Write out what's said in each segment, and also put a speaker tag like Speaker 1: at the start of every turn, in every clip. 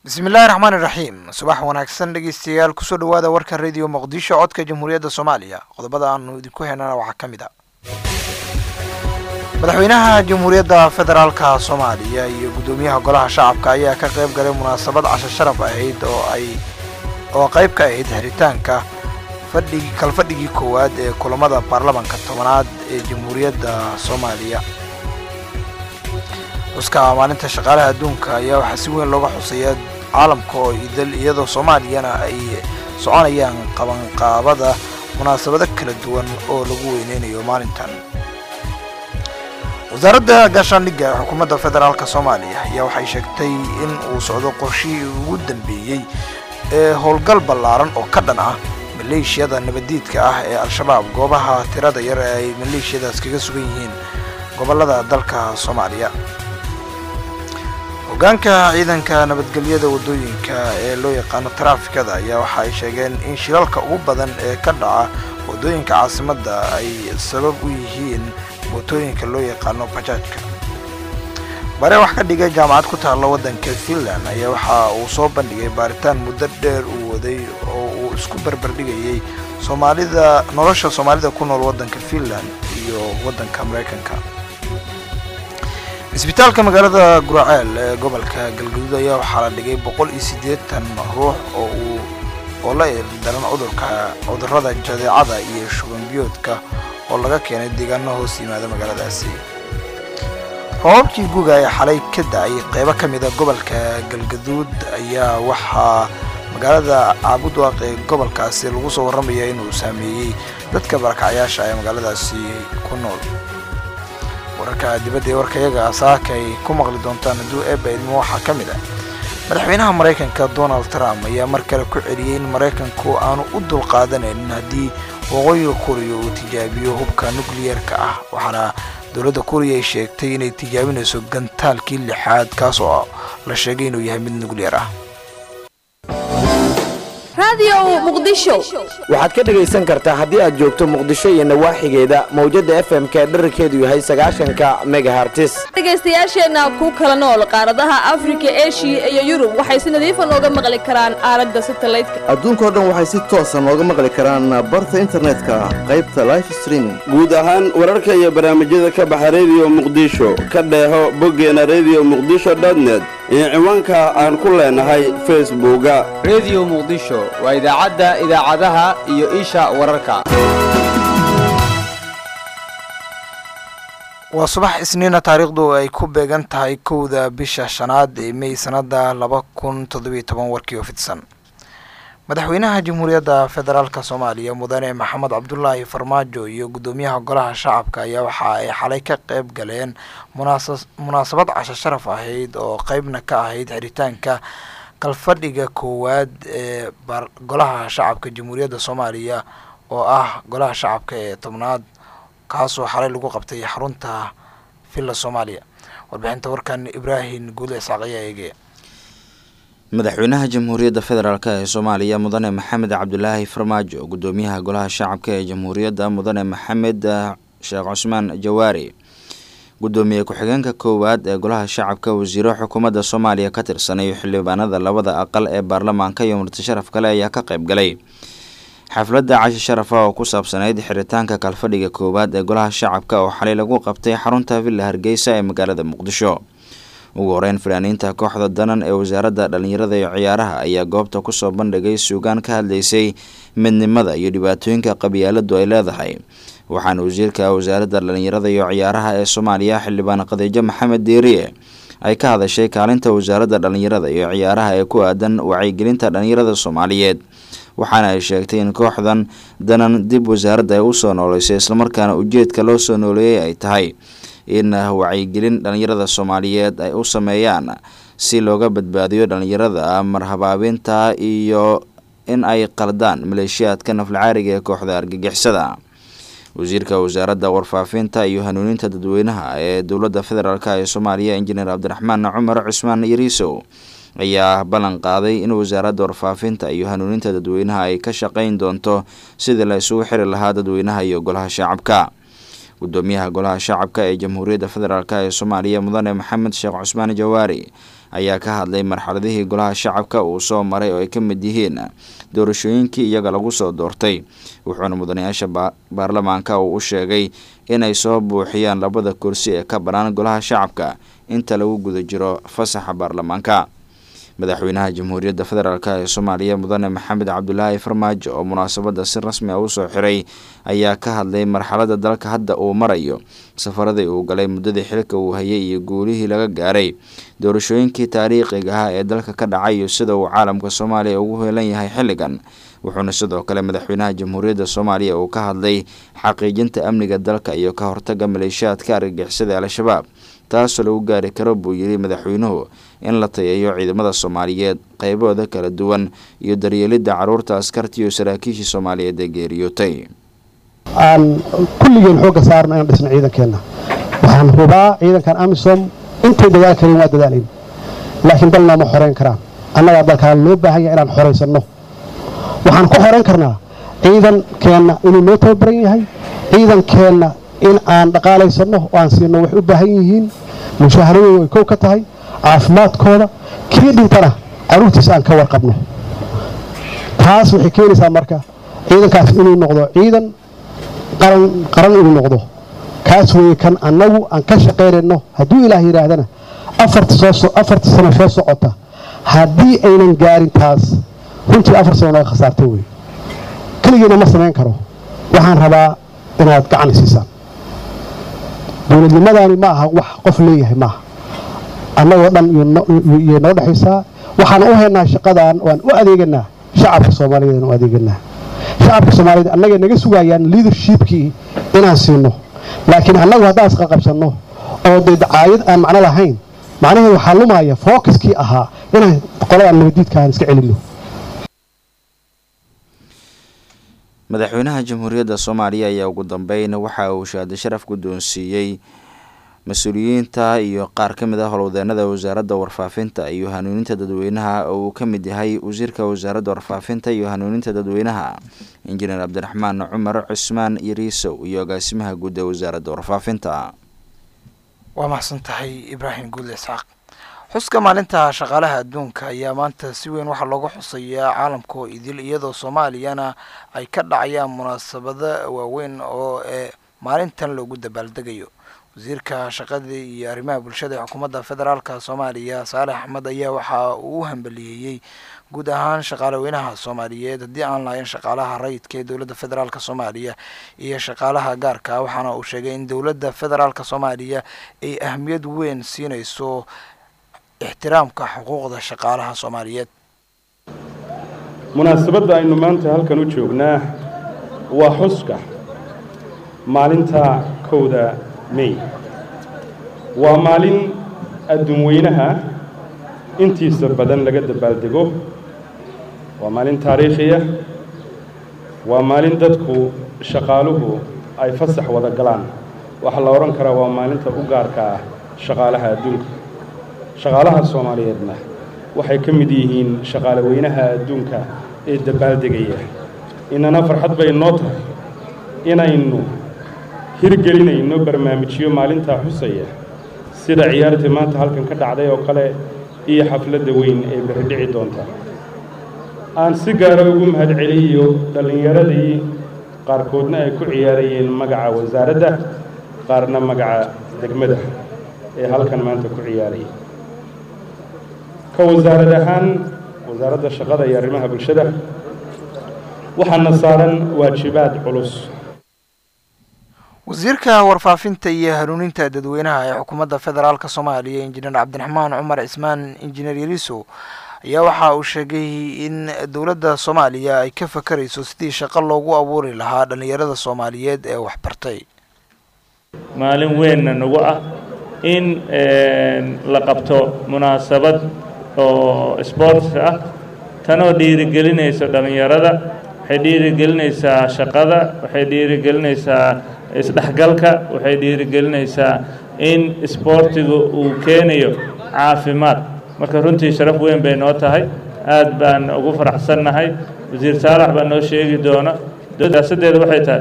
Speaker 1: bismillahi raxmaani raxiim subax wanaagsan dhegeystayaal kusoo dhawaada warka radio muqdisho codka jamhuuriyadda soomaaliya qodobada aanu idinku heynana waxaa ka mid a madaxweynaha jamhuuriyadda federaalka soomaaliya iyo guddoomiyaha golaha shacabka ayaa ka qayb galay munaasabad casho sharaf ahayd oo ay oo qayb ka ahayd xiritaanka fadhigi kalfadhigii koowaad ee kulamada baarlamanka tobanaad ee jamhuuriyadda soomaaliya xuska maalinta shaqaalaha adduunka ayaa waxaa si weyn looga xuseeyaa caalamka oo idil iyadoo soomaaliyana ay soconayaan qabanqaabada munaasabado kala duwan oo lagu weyneynayo maalintan wasaaradda gaashaandhigga ee xukuumadda federaalk soomaaliya ayaa waxay sheegtay in uu socdo qorshihii ugu dambeeyey ee howlgal ballaaran oo ka dhan ah maleeshiyada nabaddiidka ah ee al-shabaab goobaha tirada yar ee ay maleeshiyadaas kaga sugan yihiin gobollada dalka soomaaliya hogaanka ciidanka nabadgelyada waddooyinka ee loo yaqaano taraafikada ayaa waxa ay sheegeen in shilalka ugu badan ee ka dhaca waddooyinka caasimadda ay sabab u yihiin mootooyinka loo yaqaano bajaajka bare wax ka dhigay jaamacad ku taalla waddanka finland ayaa waxa uu soo bandhigay baaritaan muddo dheer uu waday oo uu isku barbardhigayay soomaalida nolosha soomaalida ku nool waddanka finland iyo waddanka maraykanka isbitaalka magaalada guraceel ee gobolka galgaduud ayaa waxaa la dhigay boqol iyo siddeetan ruux oo uu oo la ildaran cudurka cudurrada jadeecada iyo shubanbiyoodka oo laga keenay deegaano hoos yimaada magaaladaasi roobabkii guga ee xalay ka da-ay qeybo ka mida gobolka galgaduud ayaa waxaa magaalada caabudwaaq ee gobolkaasi lagu soo warramaya inuu saameeyey dadka barakacyaasha ee magaaladaasi ku nool wararka dibadda ee warkayaga saaka ay ku maqli doontaan hadduu eeba ilmo waxaa ka mid ah madaxweynaha maraykanka donald trump ayaa mar kale ku celiyey in maraykanku aanu u dulqaadanaynin haddii waqooyiga kuriya uu tijaabiyo hubka nukliyeerka ah waxaana dowladda kuriya ay sheegtay inay tijaabinayso gantaalkii lixaad kaas oo la sheegay inuu yahay mid nukliyeer ah
Speaker 2: waxaad ka dhegaysan kartaa haddii aad joogto muqdisho iyo nawaaxigeeda mawjadda f m-ka dherarkeedu yahay sagaashanka megahartis
Speaker 3: dhegaystayaasheenna ku kala nool qaaradaha afrika eshiya iyo yurub waxay si nadiifa nooga maqli karaan aalada satalaydka
Speaker 4: adduunkao dhan waxay si toosa nooga maqli karaan barta internetka qaybta life streaming
Speaker 5: guud ahaan wararka iyo barnaamijyada ka baxa rediyo muqdisho ka dheeho boggeena rediyo muqdisho dotnet iyo ciwaanka aan ku leenahay facebooka
Speaker 6: rediyo muqdisho waa idaacadda idaacadaha iyo isha wararka
Speaker 1: waa subax isniina taariikhdu ay ku beegan tahay kowda bisha shanaad ee mey sanada laba kun toddobiyo toban warkii oo fidsan madaxweynaha jamhuuriyadda federaalk soomaaliya mudane maxamed cabdulaahi farmaajo iyo guddoomiyaha golaha shacabka ayaa waxa ay xalay ka qayb galeen munaasabad casho sharaf ahayd oo qeybna ka ahayd xiritaanka kalfadhiga koowaad ee golaha shacabka jamhuuriyadda soomaaliya oo ah golaha shacabka ee tobnaad kaasoo xalay lagu qabtay xarunta villa soomaaliya warbixinta warkan ibraahim guule isxaaq ayaa eegaya
Speaker 7: madaxweynaha jamhuuriyadda federaalk ee soomaaliya mudane maxamed cabdulaahi farmaajo guddoomiyaha golaha shacabka ee jamhuuriyadda mudane maxamed sheekh cusmaan jawaari guddoomiye ku-xigeenka koowaad ee golaha shacabka wasiiro xukuumadda soomaaliya ka tirsanay xildhibaanada labada aqal ee baarlamaanka iyo murti sharaf kale ayaa ka qayb galay xafladda cashi sharafa oo ku saabsanayd xiritaanka kalfadhiga koowaad ee golaha shacabka oo xalay lagu qabtay xarunta villa hargeysa ee magaalada muqdisho ugu horeyn fanaaniinta kooxda danan ee wasaaradda dhallinyarada iyo ciyaaraha ayaa goobta kusoo bandhigay suugaan ka hadlaysay midnimada iyo dhibaatooyinka qabyaaladu ay leedahay waxaana wasiirka wasaaradda dhallinyarada iyo ciyaaraha ee soomaaliya xildhibaan khadiijo maxamed diiriye ay ka hadashay kaalinta wasaaradda dhallinyarada iyo ciyaaraha ee ku aadan wacyigelinta dhallinyarada soomaaliyeed waxaana ay sheegtay in kooxdan danan dib wasaaradda ay usoo nooleysay islamarkaana ujeedka loo soo nooleeyay ay tahay in wacyigelin dhallinyarada soomaaliyeed ay u sameeyaan si looga badbaadiyo dhallinyarada marhabaabinta iyo in ay qaldaan maleeshiyaadka naflacaariga ee kooxda argagixisada wasiirka wasaaradda warfaafinta iyo hanuuninta dadweynaha ee dowladda federaalk ee soomaaliya injineer cabdiraxmaan cumar cusmaan yariisow ayaa ballan qaaday in wasaaradda warfaafinta iyo hanuuninta dadweynaha ay ka shaqayn doonto sidii la isugu xiri lahaa dadweynaha iyo golaha shacabka gudoomiyaha golaha shacabka ee jamhuuriyadda federaalk ee soomaaliya mudane maxamed sheekh cusmaan jawaari ayaa ka hadlay marxaladihii golaha shacabka uu soo maray oo ay ka mid yihiin doorashooyinkii iyaga lagu soo doortay wuxuuna mudanayaasha baarlamaanka uu u sheegay inay soo buuxiyaan labada kursi ee ka bannaan golaha shacabka inta lagu guda jiro fasaxa baarlamaanka madaxweynaha jamhuuriyadda federaalk ee soomaaliya mudane maxamed cabdulaahi farmaajo oo munaasabadda si rasmi a usoo xiray ayaa ka hadlay marxaladda dalka hadda uu marayo safaradii uu galay muddadii xilka uu hayay iyo guulihii laga gaaray doorashooyinkii taariikhiga ah ee dalka ka dhacay iyo sida uu caalamka soomaaliya ugu heelan yahay xilligan wuxuuna sidoo kale madaxweynaha jamhuuriyadda soomaaliya uu ka hadlay xaqiijinta amniga dalka iyo ka hortaga maleeshiyaadka argagixisada al-shabaab taasoo lagu gaari karo buu yidhi madaxweynuhu in la tayeeyo ciidamada soomaaliyeed qaybahooda kala duwan iyo daryeelidda carruurta askarta iyo saraakiishii soomaaliyeed ee geeriyootay
Speaker 8: aan kulligeen xoogga saarno inaan dhisno ciidankeenna waxaan hubaa ciidankan amisom intay dadaal kareen waa dadaalayn laakiin dal nooma xoreyn karaan annagaa dalkaan loo baahan yahay inaan xoraysanno waxaan ku xoreyn karnaa ciidankeenna inuu noo tababaran yahay ciidankeenna in aan dhaqaalaysanno oo aan siino waxay u baahan yihiin mushaaharadooda ay kow ka tahay caafimaadkooda kii dhintana carruurtiisa aan ka warqabno taas waxay keenaysaa marka ciidankaas inuu noqdo ciidan qaran qaran inuu noqdo kaas weeye kan annagu aan ka shaqaynayno hadduu ilaah yidhaahdana afarta sano soo socota haddii aynan gaarin taas runtii afar sano naga khasaartay wey keligiina ma samayn karo waxaan rabaa inaad gacan siisaan dowladnimadaani ma aha wax qof leeyahay maaha annagoo dhan iyo noo dhexaysaa waxaan u haynaa shaqadan waan u adeeganaa shacabka soomaaliyeed aan u adeeganaa shacabka soomaaliyeed annagay naga sugayaan leadershipkii inaan siino laakiin annagu haddaan isqaqabsanno oo dee dacaayad aan macno lahayn macnaheedu waxaa lumaya fookiskii ahaa inaan qoladan nabadiidka aan iska celinno
Speaker 7: madaxweynaha jamhuuriyadda soomaaliya ayaa ugu dambeyn waxa uu shahaado sharaf guddoonsiiyey mas-uuliyiinta iyo qaar ka mid ah howlwadeenada wasaaradda warfaafinta iyo hanuuninta dadweynaha oo uu ka mid yahay wasiirka wasaaradda warfaafinta iyo hanuuninta dadweynaha injineer cabdiraxmaan cumar cusmaan yariisow iyo agaasimaha guud ee wasaaradda warfaafinta
Speaker 1: waa maxsan tahay ibraahim guudle isxaaq xuska maalinta shaqaalaha adduunka ayaa maanta si weyn waxaa looga xusayaa caalamka oo idil iyadoo soomaaliyana ay ka dhacayaan munaasabado waaweyn oo ee maalintan loogu dabaaldegayo wasiirka shaqada iyo arrimaha bulshada ee xukuumadda federaalka soomaaliya saalex axmed ayaa waxa uu u hambaliyeeyey guud ahaan shaqaalaweynaha soomaaliyeed haddii aan lahayn shaqaalaha rayidka ee dowladda federaalka soomaaliya iyo shaqaalaha gaarka waxaana uu sheegay in dowladda federaalka soomaaliya ay ahmiyad weyn siinayso ixtiraamka xuquuqda shaqaalaha soomaaliyeed
Speaker 9: munaasabadda aynu maanta halkan u joognaa waa xuska maalinta kowda mey waa maalin adduunweynaha intiisa badan laga dabaaldego waa maalin taariikhiya waa maalin dadku shaqaaluhu ay fasax wada galaan waxaa la odhan karaa waa maalinta u gaarka ah shaqaalaha adduunka shaqaalaha soomaaliyeedna waxay ka mid yihiin shaqaalaweynaha adduunka ee dabaaldegaya inana farxad bay noo tahay inaynu hirgelinayno barnaamijyo maalintaa xusaya sida ciyaartii maanta halkan ka dhacday oo kale iyo xafladda weyn ee berri dhici doonta aan si gaara ugu mahadceliyo dhallinyaradii qaarkoodna ay ku ciyaarayeen magaca wasaaradda qaarna magaca degmada ee halkan maanta ku ciyaaraya ka wasaarad ahaan wasaaradda shaqada iyo arrimaha bulshada waxaana saaran waajibaad culus
Speaker 1: wasiirka warfaafinta iyo hanuuninta dadweynaha ee xukuumadda federaalka soomaaliya injineer cabdiraxmaan cumar cismaan injineer yariso ayaa waxa uu sheegay in dowladda soomaaliya ay ka fakarayso sidii shaqo loogu abuuri lahaa dhallinyarada soomaaliyeed ee waxbartay
Speaker 10: maalin weynna nagu ah in la qabto munaasabad oo sports ah tanoo dhiirigelinayso dhallinyarada waxay dhiirigelinaysaa shaqada waxay dhiirigelinaysaa isdhexgalka waxay dhiirigelinaysaa in isboortigu uu keenayo caafimaad marka runtii sharaf weyn bay noo tahay aad baan ugu faraxsannahay wasiir saalax baa noo sheegi doona siyaasaddeeda waxay tahay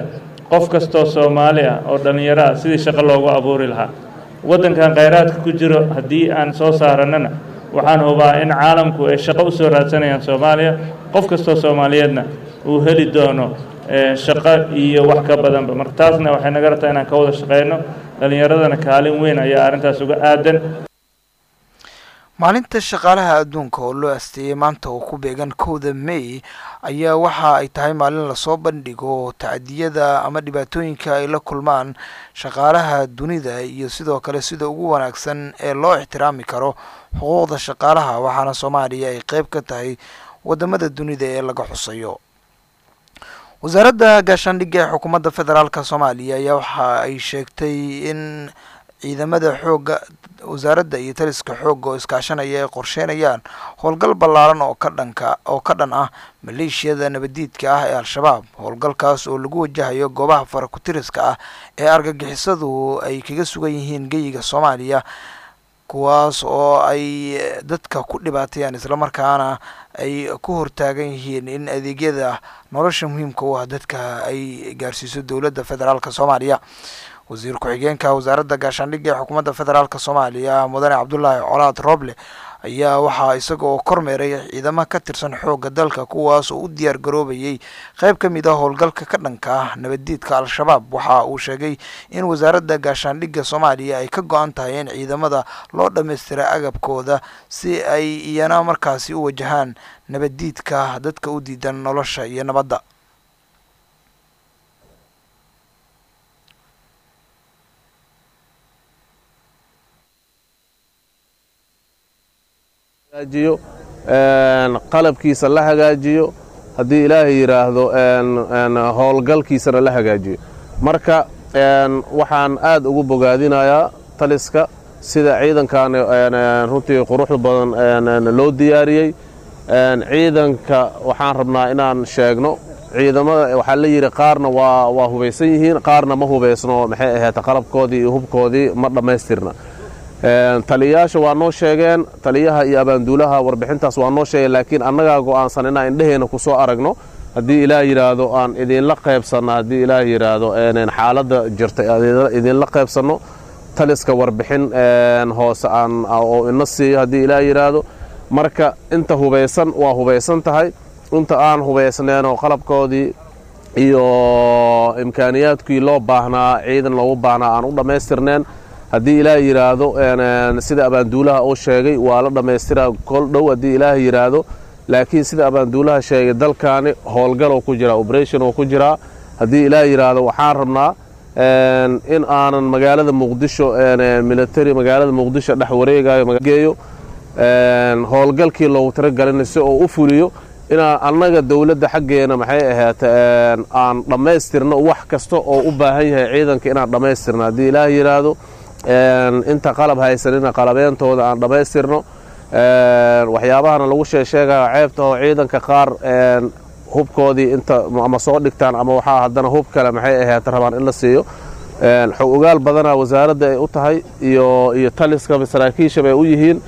Speaker 10: qof kastoo soomaali ah oo dhallinyaro ah sidii shaqo loogu abuuri lahaa waddankan khayraadka ku jiro haddii aan soo saarannana waxaan hubaa in caalamku ay shaqo u soo raadsanayaan soomaaliya qof kastoo soomaaliyeedna uu heli doono shaqo iyo wax ka badanba marka taasna waxay naga rabtaa inaan ka wada shaqeyno dhallinyaradana kaalin weyn ayaa arrintaas uga aadan
Speaker 1: maalinta shaqaalaha adduunka oo loo asteeyey maanta oo ku beegan kowda may ayaa waxa ay tahay maalin lasoo bandhigo tacdiyada ama dhibaatooyinka ay la kulmaan shaqaalaha dunida iyo sidoo kale sida ugu wanaagsan ee loo ixtiraami karo xuquuqda shaqaalaha waxaana soomaaliya ay qeyb ka tahay wadamada dunida ee laga xusayo wasaaradda gaashaandhigga ee xukuumadda federaalk soomaaliya ayaa waxa ay sheegtay in ciidamada xoogga wasaaradda iyo taliska xoogga oo iskaashanaya ay qorsheynayaan howlgal ballaaran oo ka dhanka oo ka dhan ah maleeshiyada nabadiidka ah ee al-shabaab howlgalkaas oo lagu wajahayo goobaha farakutiriska ah ee argagixisadu ay kaga sugan yihiin geyiga soomaaliya kuwaas oo ay dadka ku dhibaateeyaan islamarkaana ay ku hortaagan yihiin in adeegyada nolosha muhiimka u ah dadka ay gaarsiiso dowladda federaalk soomaaliya wasiir ku-xigeenka wasaaradda gaashaandhigga ee xukuumadda federaalk soomaaliya mudane cabdulaahi colaad rooble ayaa waxaa isaga oo kormeeray ciidamo ka tirsan xoogga dalka kuwaas oo u diyaar garoobayay qeyb ka mid ah howlgalka ka dhanka ah nabaddiidka al-shabaab waxa uu sheegay in wasaaradda gaashaandhigga soomaaliya ay ka go-an tahay in ciidamada loo dhammaystira agabkooda si ay iyana markaasi u wajahaan nabaddiidka dadka u diidan nolosha iyo nabadda
Speaker 11: hagaajiyo qalabkiisa la hagaajiyo haddii ilaahay yidhaahdo howlgalkiisana la hagaajiyo marka waxaan aad ugu bogaadinayaa taliska sida ciidankan runtii quruxda badan loo diyaariyey ciidanka waxaan rabnaa inaan sheegno ciidamada waxaa la yidhi qaarna waa hubaysan yihiin qaarna ma hubaysno maxay ahayd qalabkoodii iyo hubkoodii ma dhammaystirna taliyayaasha waa noo sheegeen taliyaha iyo abaanduulaha warbixintaas waa noo sheegeen laakiin annagaa go'aansan inaan indheheenna ku soo aragno haddii ilaah yidhaahdo aan idinla qaybsanno haddii ilaah yidhaahdo xaaladda jirta idinla qaybsanno taliska warbixin hoose aan oo ina siiyo haddii ilaah yidhaahdo marka inta hubaysan waa hubaysan tahay inta aan hubaysneenoo qalabkoodii iyo imkaaniyaadkii loo baahnaa ciidan loogu baahnaa aan u dhammaystirneen haddii ilaah yidhaahdo sida abaanduulaha uu sheegay waa la dhammaystiraa kol dhow haddii ilaah yidhaahdo laakiin sida abaanduulaha sheegay dalkaani howlgaloo ku jiraa oberation oo ku jiraa haddii ilaah yidhaahdo waxaan rabnaa in aanan magaalada muqdisho military magaalada muqdisho dhex wareegayo geeyo howlgalkii loogu talagalina si oo u fuliyo inaan annaga dowladda xaggeena maxay ahayd aan dhammaystirno wax kasta oo u baahan yahay ciidanka inaan dhammaystirno haddii ilaah yidhaahdo inta qalab haysanina qalabeentooda aan dhammaystirno waxyaabahana lagu sheesheegaya ceebta oo ciidanka qaar hubkoodii inta ama soo dhigtaan ama waxaa haddana hub kale maxay ahayd rabaan in la siiyo xog ogaal badanaa wasaaradda ay u tahay iyo iyo taliska saraakiishaba ay u yihiin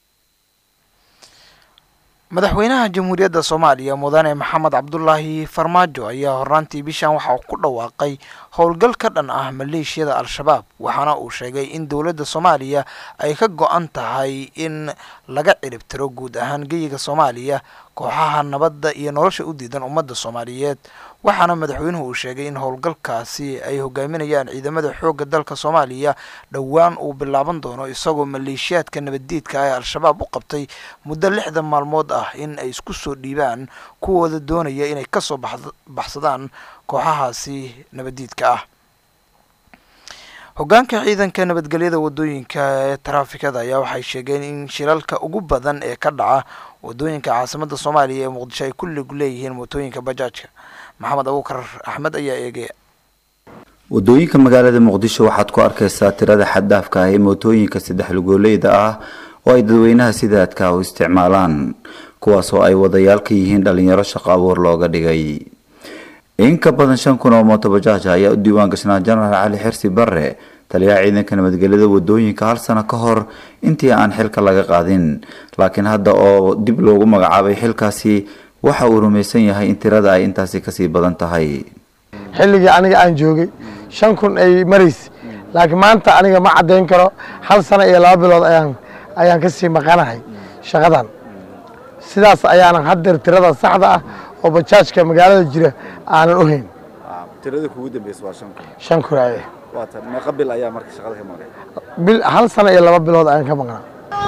Speaker 1: madaxweynaha jamhuuriyadda soomaaliya mudane maxamed cabdulaahi farmaajo ayaa hornaantii bishan waxa uu ku dhawaaqay howlgal ka dhan ah maleeshiyada al-shabaab waxaana uu sheegay in dowladda soomaaliya ay ka go-an tahay in laga ciribtiro guud ahaan geyiga soomaaliya kooxaha nabadda iyo nolosha u diidan ummadda soomaaliyeed waxaana madaxweynuhu uu sheegay in howlgalkaasi ay hogaaminayaan ciidamada xoogga dalka soomaaliya dhowaan uu bilaaban doono isagoo maleeshiyaadka nabaddiidka ee al-shabaab u qabtay muddo lixdan maalmood ah in ay isku soo dhiibaan kuwooda doonaya inay kasoo baxsadaan kooxahaasi nabaddiidka ah hogaanka ciidanka nabadgelyada wadooyinka ee taraafikada ayaa waxay sheegeen in shilalka ugu badan ee ka dhaca wadooyinka caasimada soomaaliya ee muqdisho ay kulligu leeyihiin mootooyinka bajaajka maxamed abuukar axmed ayaa eegaya
Speaker 12: wadooyinka magaalada muqdisho waxaad ku arkaysaa tirada xaddaafka ah ee mootooyinka saddex lugoolleyda ah oo ay dadweynaha sidaadka u isticmaalaan kuwaas oo ay wadayaal ka yihiin dhalinyaro shaqo abuur looga dhigay in ka badan shan kun oo mootobajaaj ayaa u diiwaan gashnaa jenaraal cali xirsi barre taliyaha ciidanka nabadgelyada wadooyinka hal sano ka hor intii aan xilka laga qaadin laakiin hadda oo dib loogu magacaabay xilkaasi waxa uu rumaysan yahay in tirada ay intaasi kasii badan tahay
Speaker 13: xilligii aniga aan joogay shan kun ay maraysa laakiin maanta aniga ma caddayn karo hal sano iyo laba bilood ayaan ayaan ka sii maqanahay shaqadan sidaas ayaanan haddeer tirada saxda ah oo bajaajka magaalada jira aanan u hayn
Speaker 12: tirada kugu dambeysa waa shan kun
Speaker 13: shan kun aye
Speaker 12: waa tan meeqa bil ayaa marka shaqada ka maqan
Speaker 13: bil hal sano iyo laba bilood ayaan ka maqnaa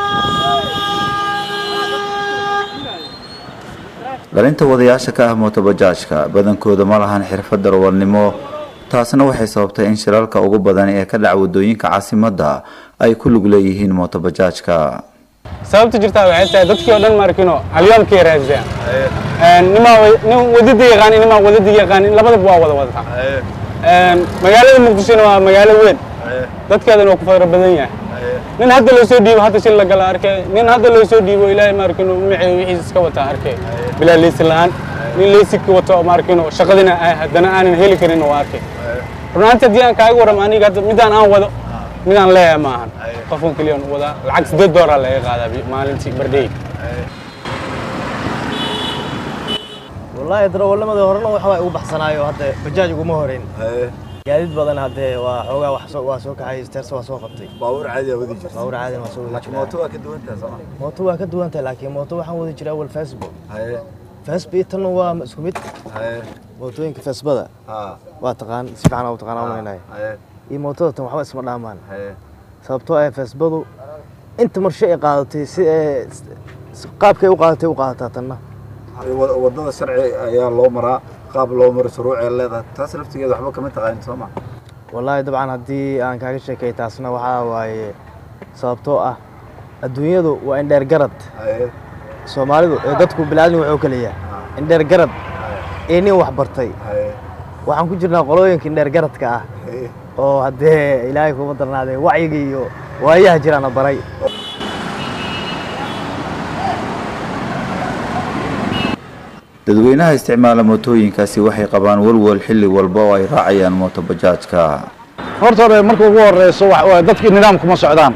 Speaker 12: dhalinta wadayaasha ka ah mootobajaajka badankooda ma lahan xirfad darawalnimo taasna waxay sababtay in shirarka ugu badan ee ka dhaca wadooyinka caasimadda ay ku lug leeyihiin mootobajaajka
Speaker 14: sababta jirtaa waxay tahay dadkii oo dhan markino halyoomkay raadsadaan nimaa nin wadada yaqaan nimaa wadada yaqaan labadaba waa wada wadataa magaalada muqdishona waa magaalo weyn dadkeedana waa ku fara badan yahay nin hadda loo soo dhiibo hadda shil la gala arkay nin hadda loo soo dhiibo ilaahay maarkino magaceeyo wixiisa iska wataa arkay bilaa leysi la'aan nin leysigka wato maarkino shaqadina haddana aanan heli karin waa arkay runaantii haddii aan kaaga warram aniga hadda midaan aan wado midaan leeyahay ma ahan qofkan keliya aan wadaa lacag siddeed doolar laga qaadaa maalintii bardhey
Speaker 15: wallaahi darawalnimadii horena waxa waa igu baxsanaayo hadda bajaaj uguma horeyn gaadiid badan haddee waa xoogaa wax soo waa soo kaxay steersa waa soo qabtay
Speaker 12: baabuur caadi aa wadi jirta
Speaker 15: baabuur caadina waa soo wadi
Speaker 12: laakiin mooto waa ka duwan tahay sooma
Speaker 15: mooto waa ka duwan tahay laakiin mooto waxaan wadi jiray awal facebook facebook tan waa isku mid mootooyinka facebooda waa taqaan si fiican u taqaan umaleynaya iyo mootada tan waxba isma dhaamaan sababtoo ah faceboodu inta marshe ay qaadatay si qaabkay u qaadatay u qaadataa tanna
Speaker 12: wadada sharci ayaa loo maraa qaab loo maro shuruucee leedahay taas laftigeeda waxba kama taqaanin sooma
Speaker 15: wallaahi dabcan haddii aan kaaga sheekay taasna waxaa waaye sababtoo ah adduunyadu waa indheer garad soomaalidu ee dadku bilaadan wuxuu kaleeyaa indheer garad ee nin wax bartay waxaan ku jirnaa qolooyinka indheer garadka ah oo haddee ilaahay kuma darnaadee wacyiga iyo waayaha jiraana baray
Speaker 12: dadweynaha isticmaala mootooyinkaasi waxay qabaan walwal xilli walba oo ay raacayaan mootobajaajka
Speaker 16: horta hore marka ugu horeyso dadkii nidaam kuma socdaan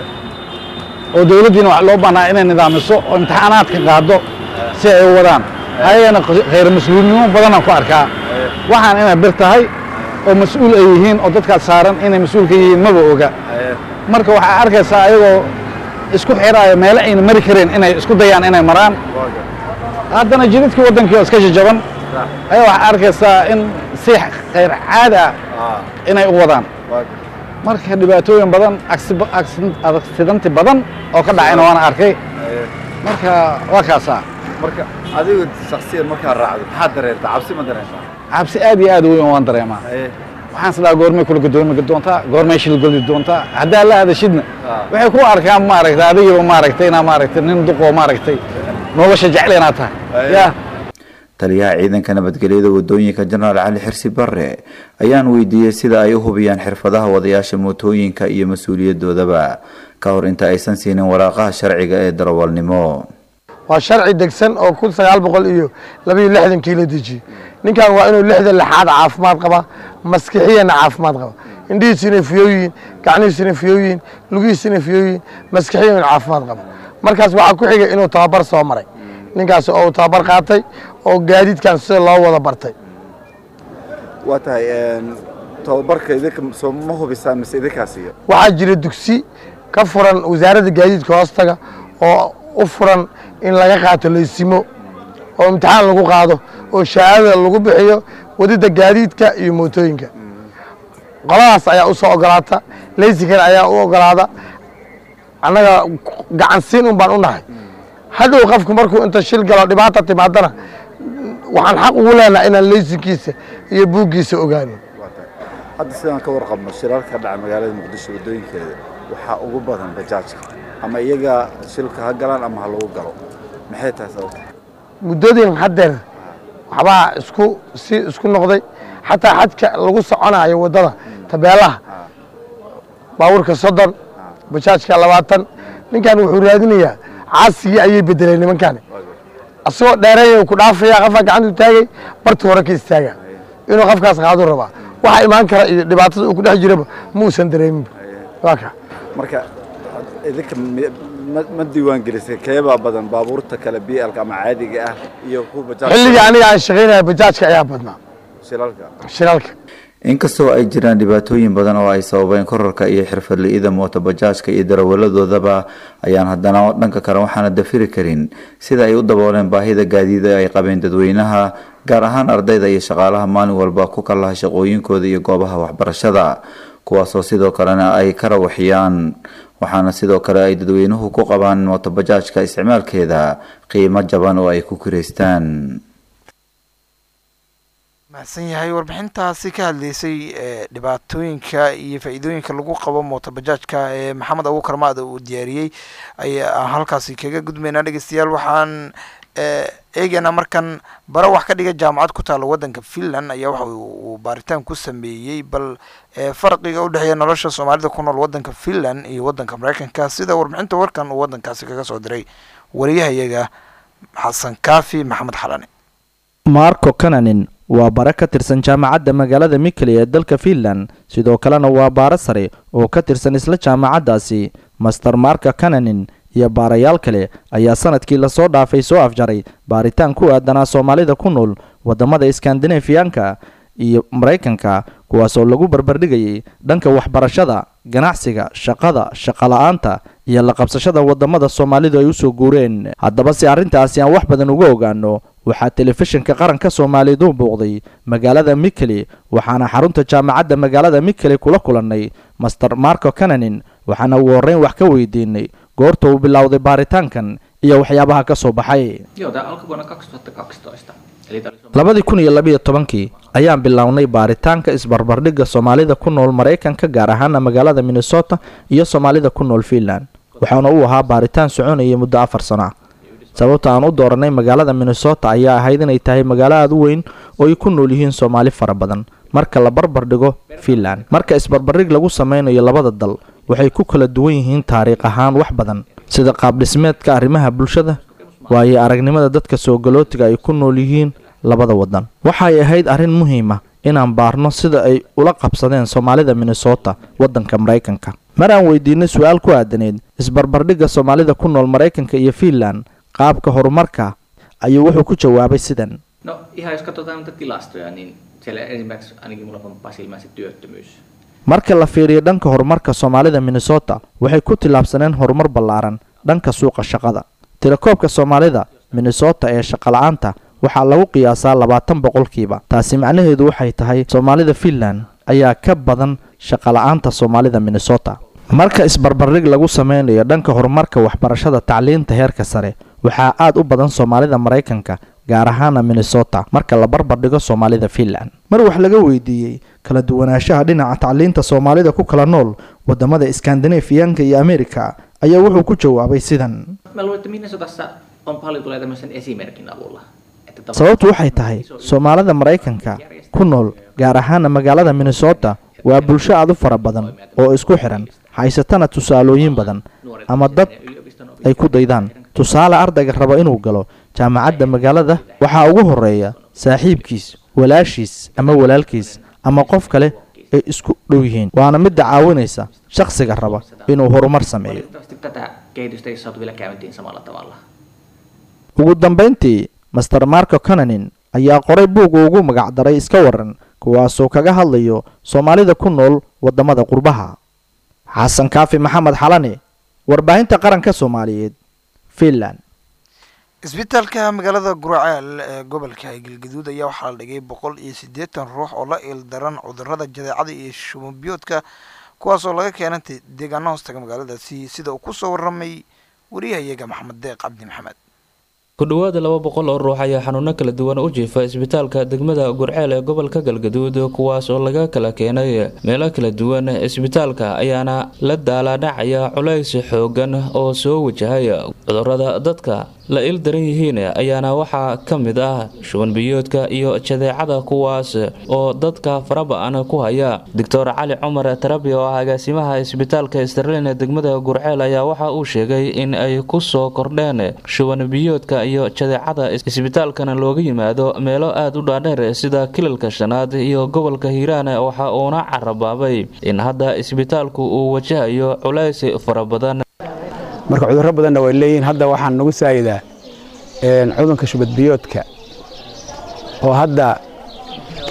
Speaker 16: oo dowladdiina wax loo baahnaa inay nidaamiso oo imtixaanaadka qaado si ay u wadaan ayagana khayr mas-uulinimo badanaan ku arkaa waxaan inay bir tahay oo mas-uul ay yihiin oo dadkaas saaran inay mas-uul ka yihiin maba oga marka waxaa arkaysaa ayagoo isku xiraayo meelo ayna mari kareen inay isku dayaan inay maraan haddana jidadkii waddankii oo iska jajaban ayaa waxaa arkaysaa in si khayr caadi ah inay u wadaan marka dhibaatooyin badan accidanti badan oo ka dhacayna waana arkay marka waa kaasaa
Speaker 12: marka adigu shaksiyan markaa raacdo maxaad dareertaa cabsi ma dareentaa
Speaker 16: cabsi aad iyo aad u weyn waan dareemaa waxaan isdhaha goormay kula gadoomi doontaa goormay shilgoli doontaa haddaa la hadashidna waxay ku arkaan maaragtay adigiiba maaragtay inaa maaragtay nin duqoo maaragtay nolosha jecel inaad tahay ya
Speaker 12: taliyaha ciidanka nabadgelyada wadooyinka jenaraal cali xirsi bare ayaan weydiiyey sida ay u hubiyaan xirfadaha wadayaasha mootooyinka iyo mas-uuliyadoodaba ka hor inta aysan siinin waraaqaha sharciga ee darawalnimo
Speaker 13: waa sharci degsan oo kun sagaal boqol iyo labaiyo lixdankii la dejiyey ninkan waa inuu lixda lixaad caafimaad qaba maskixiyana caafimaad qaba indhihiisina fiyooyiin gacnihiisina fiyooyiin lugihiisina fiyooyiin maskixiyana caafimaad qaba markaas waxaa ku xigay inuu tababar soo maray ninkaas oo uu tababar qaatay oo gaadiidkan sida loo wada bartay
Speaker 12: waa tahay tababarka idinka soo ma hubisaan mise idinkaa siiyo
Speaker 13: waxaa jira dugsi ka furan wasaaradda gaadiidka hoostaga oo u furan in laga qaato laysimo oo imtixaan lagu qaado oo shahaadada lagu bixiyo wadida gaadiidka iyo mootooyinka qoladaas ayaa u soo ogolaata laysikan ayaa u ogolaada annaga gacansiin un baan u nahay hadhow qofku markuu inta shil galo dhibaata timaadana waxaan xaq ugu leenahay inaan laysinkiisa iyo buuggiisa ogaano
Speaker 12: hadda sidaan ka warqabno shirarka dhaca magaalada muqdisho wadooyinkeeda waxaa ugu badan bajaajka ama iyaga shilka ha galaan ama ha lagu galo maxay tahay sababta
Speaker 13: muddooyin haddeer waxbaa isku si isku noqday xataa xadka lagu soconayo waddada tabeelaha baabuurka soddon bajaajka labaatan ninkan wuxuu raadinayaa caasigii ayay bedeleen nimankani asagoo dheereeya ku dhaafaya qofaa gacantu taagay bartu hore ka istaaga inuu qofkaas qaadu rabaa waxa imaan kara iyo dhibaatada uu ku dhex jiraba ma uusan dareeminba waa ka
Speaker 12: marka idinka ma diiwaan gelisay keebaa badan baabuurta kale blka ama caadiga ah iyo kuwa bajaaj
Speaker 13: xilligii aniga aan shaqaynaya bajaajka ayaa badnaa shilalka
Speaker 12: inkastoo ay jiraan dhibaatooyin badan oo ay sababeen korarka iyo xirfadli-ida mootobajaajka iyo darawaladoodaba ayaan haddana dhanka kale waxaana dafiri karin sida ay u dabooleen baahida gaadiida ay qabeen dadweynaha gaar ahaan ardayda iyo shaqaalaha maalin walba ku kalaha shaqooyinkooda iyo goobaha waxbarashada kuwaasoo sidoo kalena ay ka rawaxiyaan waxaana sidoo kale ay dadweynuhu ku qabaan mootobajaajka isticmaalkeeda qiimo jaban oo ay ku kiraystaan
Speaker 1: mahadsan yahay warbixintaasi ka hadleysay ee dhibaatooyinka iyo faa-iidooyinka lagu qabo mootobajaajka ee maxamed abuukar maada uu diyaariyey ayaa halkaasi kaga gudmaynaa dhegeystayaal waxaan eegeynaa markan bara wax ka dhiga jaamacad ku taalla waddanka finland ayaa waxa uu baaritaan ku sameeyey bal farqiga u dhexeeya nolosha soomaalida ku nool waddanka finland iyo waddanka mareykanka sida warbixinta warkan uu waddankaasi kaga soo diray wariyahayaga xasan kaafi maxamed xalane
Speaker 17: marco cananin waa bare ka tirsan jaamacadda magaalada mikeli ee dalka finland sidoo kalena waa baare sare oo ka tirsan isla jaamacaddaasi master marka cananin iyo baarayaal kale ayaa sanadkii lasoo dhaafay soo afjaray baaritaan ku aadanaa soomaalida ku nool waddamada iskandinafiyanka iyo maraykanka kuwaasoo lagu barbardhigayay dhanka waxbarashada ganacsiga shaqada shaqala-aanta iyo la qabsashada waddamada soomaalidu ay usoo guureen haddaba si arrintaasi aan wax badan uga ogaano waxaa telefishinka qaranka soomaaliyeed u buuqday magaalada mikeli waxaana xarunta jaamacadda magaalada mikeli kula kulannay master marco cananin waxaana ugu horreyn wax ka weydiinay goorta uu bilowday baaritaankan iyo waxyaabaha ka soo baxay labadii kun iyo labiyo tobankii ayaan bilownay baaritaanka isbarbardhigga soomaalida ku nool maraykanka gaar ahaana magaalada minnesota iyo soomaalida ku nool finland waxaana uu ahaa baaritaan soconayay muddo afar sano ah sababta aan u dooranay magaalada minnesota ayaa ahayd inay tahay magaalo aada u weyn oo ay ku nool yihiin soomaali fara badan marka la barbar dhigo finland marka isbarbardhig lagu sameynayo labada dal waxay ku kala duwan yihiin taariikh ahaan wax badan sida qaabdhismeedka arrimaha bulshada waayo aragnimada dadka soogalootiga ay ku nool yihiin labada waddan waxay ahayd arrin muhiim ah inaan baarno sida ay ula qabsadeen soomaalida minnesota waddanka maraykanka mar aan weydiinay su-aal ku aadaneyd isbarbardhigga soomaalida ku nool maraykanka iyo finland qaabka horumarka ayuu wuxuu ku jawaabay sidan
Speaker 18: No ihan jos katsotaan näitä tilastoja, niin siellä ensimmäiseksi ainakin mulla pomppaa silmään se työttömyys.
Speaker 17: marka la fiiriyo dhanka horumarka soomaalida minnesota waxay ku tillaabsaneen horumar ballaaran dhanka suuqa shaqada tirakoobka soomaalida minnesota ee shaqala-aanta waxaa lagu qiyaasaa labaatan boqolkiiba taasi macnaheedu waxay tahay soomaalida finland ayaa ka badan shaqala-aanta soomaalida minnesota marka isbarbardhig lagu sameynayo dhanka horumarka waxbarashada tacliinta heerka sare waxaa aad u badan soomaalida maraykanka gaar ahaana minnesota marka la barbardhigo soomaalida finland mar wax laga weydiiyey kala duwanaanshaha dhinaca tacliinta soomaalida ku kala nool wadamada iskandinafiyanka iyo amerika ayaa wuxuu ku jawaabay sidan
Speaker 18: Mä luulen, että Minnesotassa on paljon tulee tämmöisen esimerkin avulla. Että tavallaan-
Speaker 17: sababtu waxay tahay soomaalida maraykanka ku nool gaar ahaana magaalada minnesota waa bulsho aad u fara badan oo isku xiran haysatana tusaalooyin badan ama dad ay ku daydaan tusaale ardayga raba inuu galo jaamacadda magaalada waxaa ugu horeeya saaxiibkiis walaashiis ama walaalkiis ama qof kale ay isku dhow yihiin waana midda caawinaysa shakhsiga raba inuu horumar sameeyo
Speaker 18: Valitettavasti tätä kehitystä ei saatu vielä käyntiin samalla tavalla.
Speaker 17: ugu dambayntii master marco cananin ayaa qoray buug uu ugu magacdaray iska waran kuwaasoo kaga hadlayo soomaalida ku nool wadamada qurbaha xasan kaafi maxamed xalane warbaahinta qaranka soomaaliyeed finland
Speaker 1: isbitaalka magaalada guraceel ee gobolka galgaduud ayaa waxaa la dhigay boqol iyo siddeetan ruux oo la ildaran cudurada jadeecada iyo shumabiyoodka kuwaas oo laga keenay deegaano hoostaga magaaladaasi sida uu kusoo waramay wariyahayaga maxamed deeq cabdi maxamed
Speaker 19: ku dhowaada laba boqol oo ruux ayaa xanuuno kala duwan u jiifa isbitaalka degmada gurceel ee gobolka galgaduud kuwaas oo laga kala keenay meelo kala duwan isbitaalka ayaana la daalaadhacaya culays xoogan oo soo wajahay cudurada dadka la il daran yihiin ayaana waxaa ka mid ah shuban biyoodka iyo jadeecada kuwaas oo dadka faraba-an ku haya doctor cali cumar tarabi oo ah agaasimaha isbitaalka sterlin ee degmada gurceel ayaa waxa uu sheegay in ay kusoo kordheen shuban biyoodka iyo jadeecada isbitaalkana looga yimaado meelo aada u dhaadheer sida kilalka shanaad iyo gobolka hiiraan waxa uuna carabaabay in hadda isbitaalku uu wajahayo culays fara badan
Speaker 20: marka cudurro badanna way leeyihiin hadda waxaan nagu saayidaa cudunka shubadbiyoodka oo hadda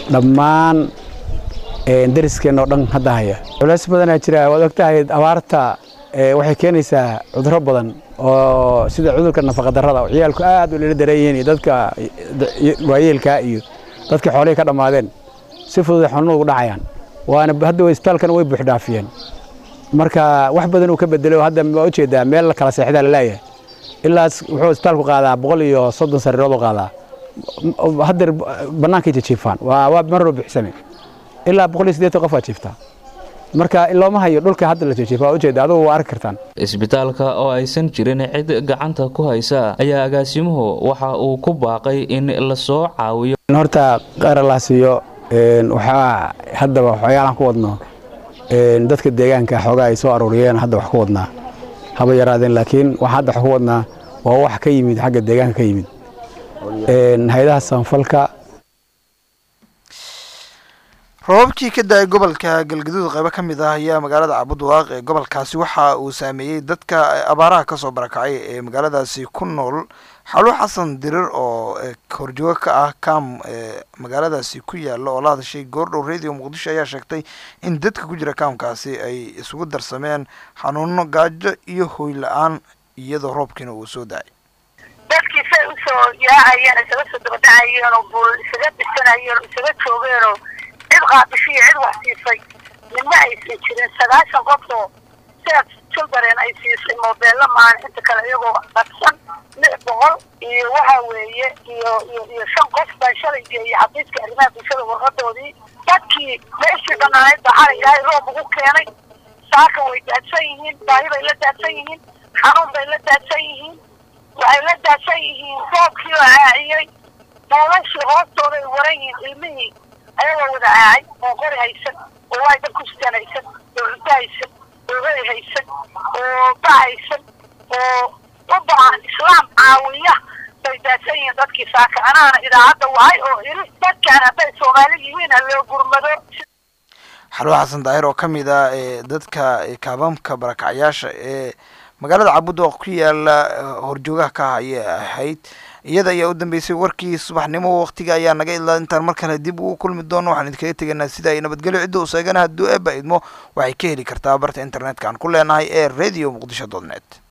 Speaker 20: dhammaan dariskeenna oo dhan hadda haya culays badanaa jira waad ogtahay abaarta waxay keenaysaa cudurro badan oo sida cudurka nafaqadarrada oo ciyaalku aad u lala daran yihiin iyo dadka waayeelkaa iyo dadka xoolihii ka dhammaadeen si fudud xanuun ugu dhacayaan waana hadda isbitaalkana way buuxdhaafiyeen marka wax badan uu ka bedelo hadda waa ujeedaa meel la kala seexdaa la leeyahay ilaas wuxuu isbitaalku qaadaa boqol iyo soddon sariirood u qaadaa haddeer bannaankay jijiifaan waa waa marro buuxsame ilaa boqol iyo siddeetan qof waa jiiftaa marka looma hayo dhulka hadda la jijiifa waa ujeeda adugu waa arki kartaan
Speaker 19: isbitaalka oo aysan jirin cid gacanta ku haysa ayaa agaasimuhu waxa uu ku baaqay in lasoo caawiyo
Speaker 20: horta qaralaasiyo waxaa haddaba waxyaalaan ku wadno dadka deegaanka xoogaa ay soo aruuriyeen hadda wax ku wadnaa haba yaraadeen laakiin waxa hadda wax ku wadnaa waa wax ka yimid xagga deegaanka ka yimid hay-adaha samafalka
Speaker 1: roobabkii ka da-ay gobolka galgaduud qaybo ka mid ah ayaa magaalada cabudwaaq ee gobolkaasi waxa uu saameeyey dadka abaaraha kasoo barakacay ee magaaladaasi ku nool xalu xasan dirir oo horjoogo ka ah kam magaaladaasi ku yaala oo la hadashay goordhow radio muqdisho ayaa sheegtay in dadka ku jira kaamkaasi ay isugu darsameen xanuuno gaajo iyo hooy la-aan iyadoo roobkiina uu soo da-ay
Speaker 21: dadkii say usoo yaacayeen isaga soo dabadhacayeen oo buul isaga dhisanayeen oo isaga joogeenoo cid qaadishiyo cid wax siisay midna aysan jirin sagaashan qofoo sidaas children ay siisay moobeella maahan inta kale iyagoo dhaqsan lix boqol iyo waxa weeye iyo iyo iyo shan qof baa shalay geeyey xafiiska arrimaha bulshada warqadoodii dadkii meeshii dhanaayd baa xalay ilaahay roob ugu keenay saaka way daadsan yihiin baahi bay la daadsan yihiin xanuun bay la daadsan yihiin waxay la daadsan yihiin roobkii oo caaciyey noloshii hoostooda ay waran yihiin ilmihii ayagoo wada caacay oo qori haysan oo waay dad ku sitaan haysan oo cunto haysan oo hoy haysan oo ba haysan oo u baahan islaam caawiya bay daadsan yihiin dadkii saaka anaana idaacadda wahay oo iri dadkaan hadday soomaali yihiin ha loo gurmado
Speaker 1: xalwo xasan daahir oo ka mid ah ee dadka kaabamka barakacyaasha ee magaalada cabudwaq ku yaala horjoogaha ka ayay ahayd iyada ayaa u dambeysay warkii subaxnimo waqtiga ayaa naga ilaa intaan mar kale dib ugu kulmi doono waxaan idinkaga tegaynaa sida ay nabadgelyo cidda u seegana hadduu eeba idmo waxay ka heli kartaa barta internetka aan ku leenahay ee radio muqdisho dot net